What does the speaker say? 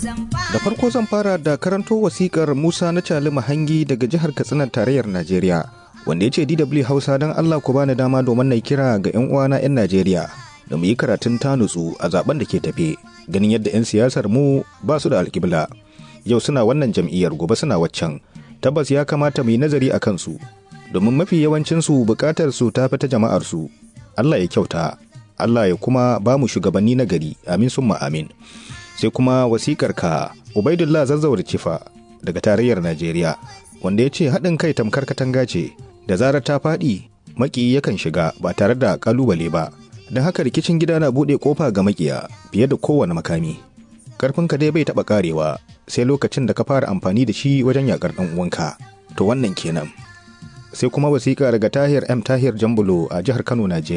Da farko zan fara da karanto wasikar Musa na Cali Mahangi daga jihar Katsina tarayyar Najeriya. Wanda ya ce DW Hausa don Allah ku bani dama domin na kira ga 'yan uwana 'yan Najeriya da mu yi karatun ta nutsu a zaben da ke tafe ganin yadda 'yan siyasar mu ba su da alkibla. Yau suna wannan jam'iyyar gobe suna waccan. Tabbas ya kamata mu yi nazari a kansu domin mafi yawancinsu bukatar su ta fi ta jama'ar su. Allah ya kyauta. Allah ya kuma ba mu shugabanni na gari. Amin summa amin. sai kuma wasikar ka ubaidullah zazzawar cifa daga tarayyar najeriya wanda ya ce haɗin kai tamkar katanga ce da zarar ta faɗi maki yakan shiga ba tare da ƙalubale ba don haka rikicin gida na buɗe ƙofa ga makiya fiye da kowane makami ƙarfinka dai bai taɓa ƙarewa sai lokacin da ka fara amfani da shi wajen yaƙar ɗan uwanka to wannan kenan sai kuma wasiƙa daga tahir m tahir jambulo a jihar kano najeriya